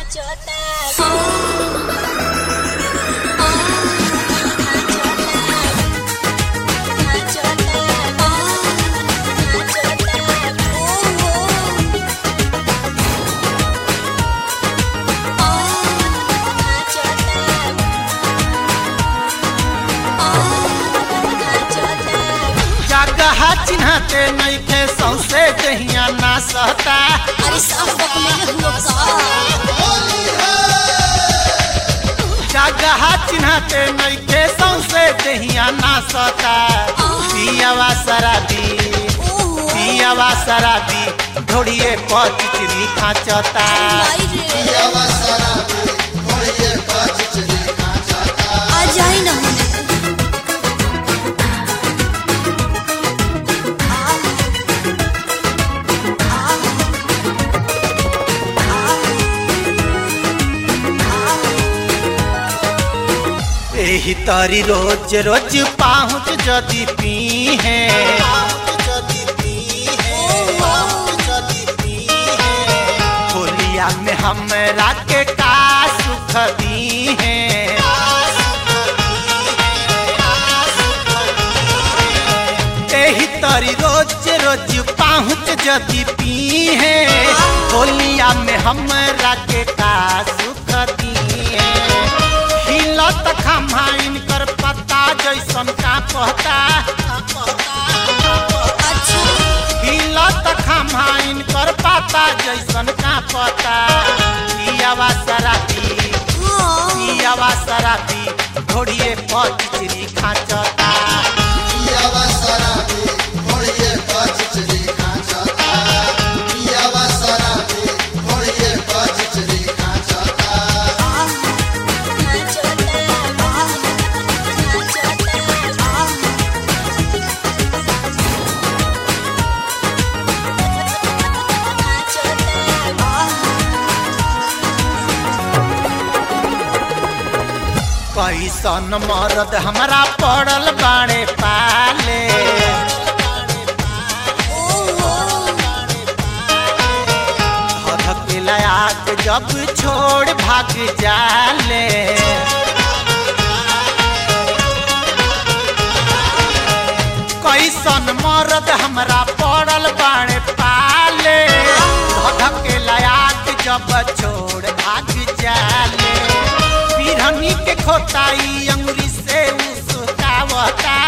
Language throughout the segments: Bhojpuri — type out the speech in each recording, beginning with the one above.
जगह चिन्हते नइखे सौसे जहिया ना सहता अरे साफ बकले हुआ का जगह चिन्हते नइखे सौसे जहिया ना सहता पियावा शराबी ओहो पियावा शराबी ढोड़िए पर चिचरी खाचता भाई रे आ जाई ना होने एही तरी रोज रोज पाहुच जदी पी है होलिया में हमरा के का सुख दी है एही तरी रोज रोज पाहुच जदी पी है होलिया में हमरा के का सुख दी है हिलत खम्हाइन कर पत्ता जैसन का पहता अच्छा हिलत खम्हाइन कर पत्ता जैसन का पता पियावा शराबी हाँ पियावा शराबी घोड़िए पर चिचरी खाचता कैसन मरद हमरा पड़ल बाड़े पाले धधक लयाक जब छोड़ भाग जाले कैसन मरद हमरा पड़ल बाड़े पाले धधक लयाक जब छोड़ भाग जाले बिरहनी के खोताई अंगुरी से उसकावता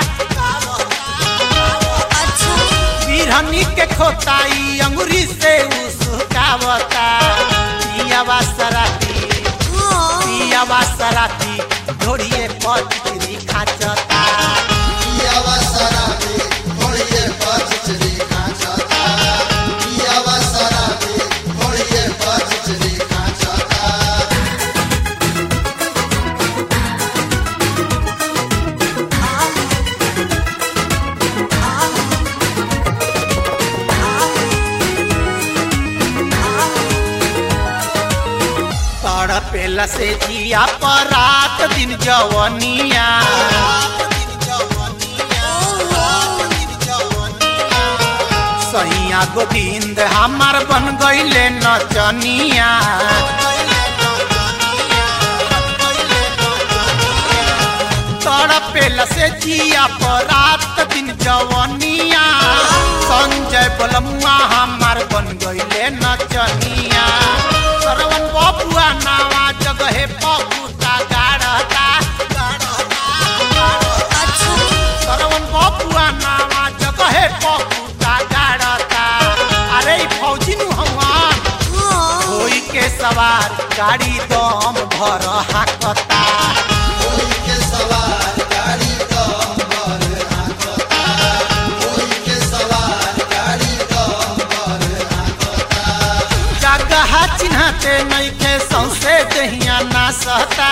बिरहनी के खोताई अंगुरी से उसकावता पियावा शराबी पियावा शराबी ढोड़िए पर चिचरी खाचता तड़पेला से जिया पर रात दिन जवनिया सैया गोविंद हमार बन गईले नचनिया तड़पेला से जिया पर रात दिन जवनिया संजय बलमुआ हमार बन गईले नचनिया सरवन बबुआ नावा जगहे पपुता गाढ़ता सरवन बबुआ नावा जगहे पपुता गाढ़ता अरे ई फौजी नु हवान होई के सवार गाड़ी दम भर हाकता जगह चिन्हते नइखे सौसे दहिया ना सहता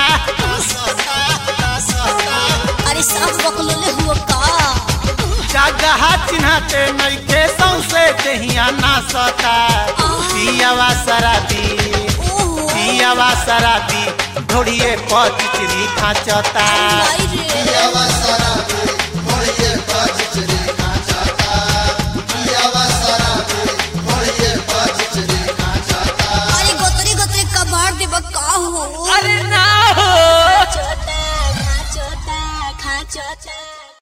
अरे साफ बकलोले हुआ का जगह चिन्हते नइखे सौसे दहिया ना सहता पियावा शराबी ओहो पियावा शराबी ढोड़िए पर चिचरी खाचता भाई रे अरे गोतरी गोतरी कबाड़ दे का हो अरे ना हो छोटा खा छोटा खा छोटा